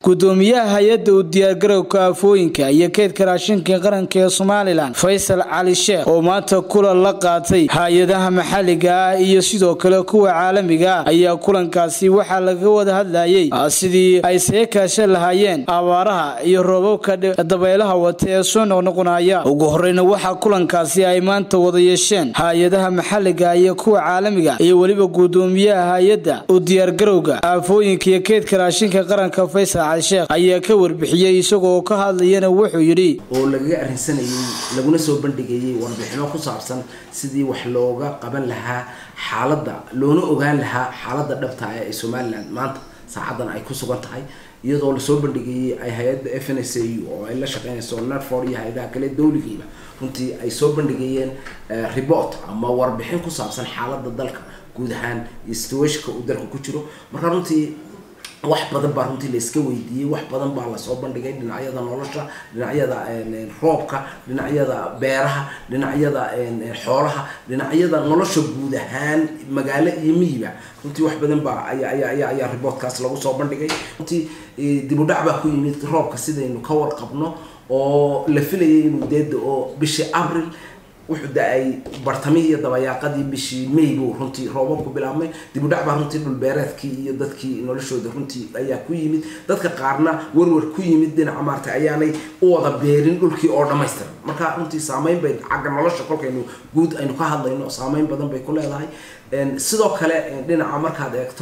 gudoomiyaha hay-adda u diyaargarowka aafooyinka iyo keydka raashinka qaranka ee somalilan faysal cali sheekh oo maanta kulan la qaatay hay-adaha maxalliga ah iyo sidoo kale kuwa caalamiga ah ayaa kulankaasi waxaa laga wada hadlayay sidii ay saga kaashan lahaayeen abaaraha iyo roobabka dabaylaha wata ee soo noqnoqonaya ugu horeyna waxaa kulankaasi ay maanta wada yeesheen hay-adaha maxalliga iyo kuwa caalamiga iyo weliba gudoomiyaha hay-adda u diyaargarowga aafooyinka iyo keydka raashinka qaranka faysal cali sheekh ayaa ka warbixiyey isagoo ka hadlayana wuxuu yidhi oo lagaga arrinsanayay laguna soo bandhigayay warbixino ku saabsan sidii wax looga qaban lahaa xaaladda loona ogaan lahaa xaaladda dhabta ah ee somalilan maanta saacadan ay ku sugan tahay iyadoo lasoo bandhigayay ay hay-adda f n s a u oo ay la shaqeynayso netfor iyo hay-adaha kale dawligayba runtii ay soo bandhigayeen report ama warbixin ku saabsan xaaladda dalka guud ahaan iyo situationka uu dalka ku jiro marka runtii wax badan baa runtii layska weydiiyey wax badan baa lasoo bandhigay dhinacyada nolosha dhinacyada roobka dhinacyada beeraha dhinacyada xoolaha dhinacyada nolosha guud ahaan magaalo iyo miyiba runtii wax badan baa ayaa ayaa reportkaas lagu soo bandhigay runtii dib u dhac baa ku yimid roobka sidaynu ka warqabno oo la filayay inuu deeda oo bishii abril wuxuu da-ay bartamihii iyo dabayaaqadii bishii may buu runtii roobabku bilaabmay dibudhac baa runtii dhulbeereedkii iyo dadkii noloshooda runtii ayaa ku yimid dadka qaarna warwar ku yimid dhinaca maarata ayaanay u wada beerin dhulkii oo dhamaystiran marka runtii saameyn bay xagga nolosha kolkaynu guud aynu ka hadlayno saameyn badan bay ku leedahay sidoo kale dhinaca markaad eegto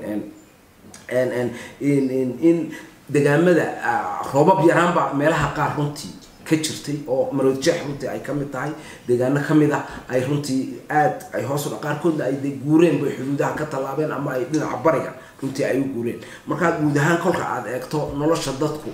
in degaamada roobab yaraanba meelaha qaar runtii ka jirtay oo marood jeex runtii ay kamid tahay deegaano kamid ah ay runtii aad ay hoos qaarkoodna ay de guureen bay xuduudaha ka tallaabeen ama ay dhinaca bariga runtii ay u guureen markaa guud ahaan kolka aad eegto nolosha dadku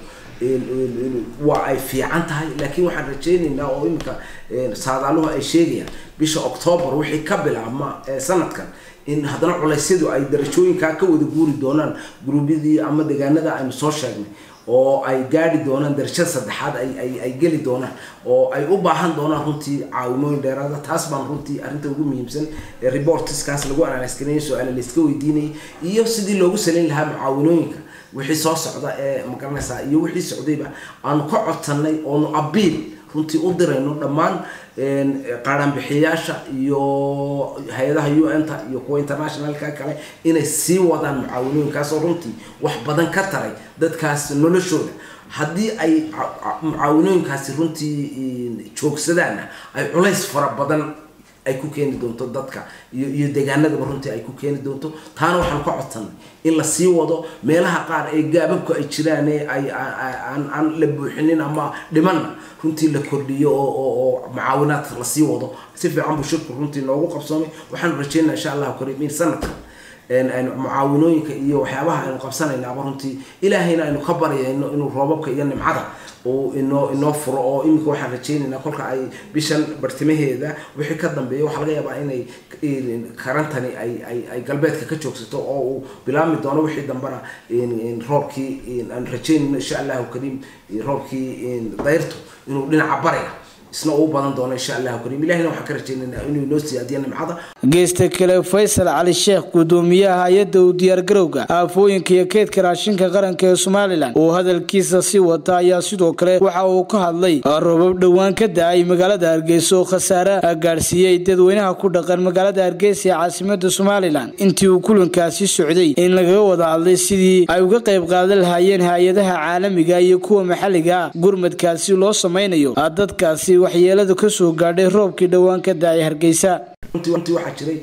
waa ay fiican tahay laakiin waxaan rajeynaynaa oo iminka saadaaluhu ay sheegayaan bisha octoobar wixii ka bilaabma sanadkan in haddana culeysyadu ay darajooyinkaa ka wada guuri doonaan guruubyadii ama deegaanada aynu soo sheegnay oo ay gaadhi doonaan darajada saddexaad ay geli doonaan oo ay u baahan doonaan runtii caawimooyin dheeraada taas baan runtii arrinta ugu muhiimsan ee reportiskaas lagu analysgareeyay su-aala layska weydiinayay iyo sidii loogu salayn lahaa mucaawinooyinka wixii soo socda ee magaranaysaa iyo wixii socdayba aanu ka codsanay oonu abiil runtii u dirayno dhammaan qaadhaanbixiyayaasha iyo hay-adaha u n ta iyo kuwa internationalka kale inay sii wadaan mucaawinooyinkaasoo runtii wax badan ka taray dadkaas noloshooda haddii ay mucaawinooyinkaasi runtii joogsadaanna ay culays fara badan ay ku keeni doonto dadka iyo iyo deegaanadaba runtii ay ku keeni doonto taana waxaan ka codsanay in la sii wado meelaha qaar ee gaababku ay jiraan ee ay aan la buuxinin ama dhimanna runtii la kordhiyo oo mucaawinaad lasii wado si fiican buu shirku runtii noogu qabsoomay waxaanu rajeynaa insha allahu kariim in sanadkan mucaawinooyinka iyo waxyaabaha aynu qabsanaynaaba runtii ilaahayna aynu ka baryayno inuu roobabka iyo nimcada uu inoo inoo furo oo iminka waxaan rajeynaynaa kolka ay bishan bartimaheeda wixii ka dambeeya waxaa laga yaabaa inay karantani ay ay ay galbeedka ka joogsato oo uu bilaabmi doono wixii dambena roobkii aan rajeynayno insha allahu kariim roobkii dayrtu inuu dhinaca bariga isna uu badan doono insha allahu kariim ilahina waxaan ka rajeynaynaa inuu inoo siyaadiyo nimcada geesta kale faysal cali sheekh gudoomiyaha hay-adda u diyaargarowga aafooyinka iyo keydka raashinka qaranka ee somalilan oo hadalkiisa sii wata ayaa sidoo kale waxa uu ka hadlay roobab dhowaan ka da-ay magaalada hargeysa oo khasaare gaadhsiiyey dadweynaha ku dhaqan magaalada hargeysa ee caasimada somalilan intii uu kulankaasi socday in lagaga wada hadlay sidii ay uga qayb qaadan lahaayeen hay-adaha caalamiga iyo kuwa maxalliga ah gurmadkaasi loo samaynayo dadkaasi waxyeelada kasoo gaadhay roobkii dhowaan ka da-ay hargeysa runtii waxaa jiray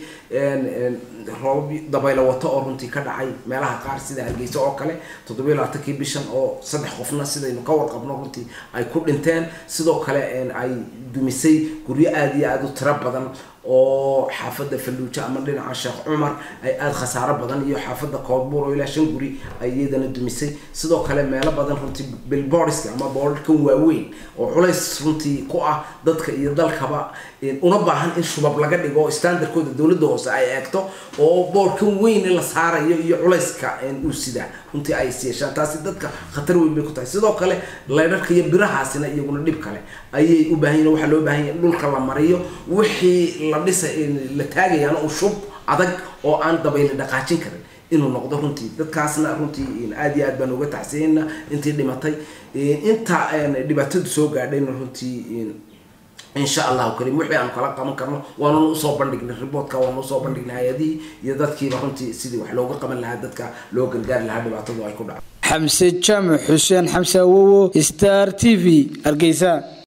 roobab dabaylo wato oo runtii ka dhacay meelaha qaar sida hargeysa oo kale toddobiyo labaatankii bishan oo saddex qofna sidaynu ka warqabno runtii ay ku dhinteen sidoo kale ay dumisay guryo aada iyo aada u tiro badan oo xaafadda falluujo ama dhinaca sheekh cumar ay aada khasaaro badan iyo xaafadda koodbuur oo ilaa shan guri ay iyadana dumisay sidoo kale meelo badan runtii bilborska ama boorarkan waaweyn oo culays runtii ku ah dadka iyo dalkaba una baahan in shubab laga dhigo oo standardkooda dowladda hoose ay eegto oo boorkan weyn la saarayo iyo culayska uu sidaa runtii ay isyeeshaan taasi dadka khatar weyn bay ku tahay sidoo kale leydharka iyo birahaasina iyaguna dhib kale ayay u baahan yihin waxaa loo baahan yahay in dhulka la mariyo wixii la dhisa la taagayaana uu shub adag oo aan dabayli dhaqaajin karin inuu noqdo runtii dadkaasna runtii aada iyo aad baan uga tacsiyeyna intii dhimatay inta dhibaatadu soo gaadhayna runtii insha allahu karim wixii aan kala qaban karno waanuna usoo bandhignay riboortka waanu usoo bandhignay hay-adihii iyo dadkiiba runtii sidii wax looga qaban lahaa dadka loo gargaari lahaa dhibaatadu ay ku dhacdo xamse jaamac xuseen xamse awowo star t v hargeysa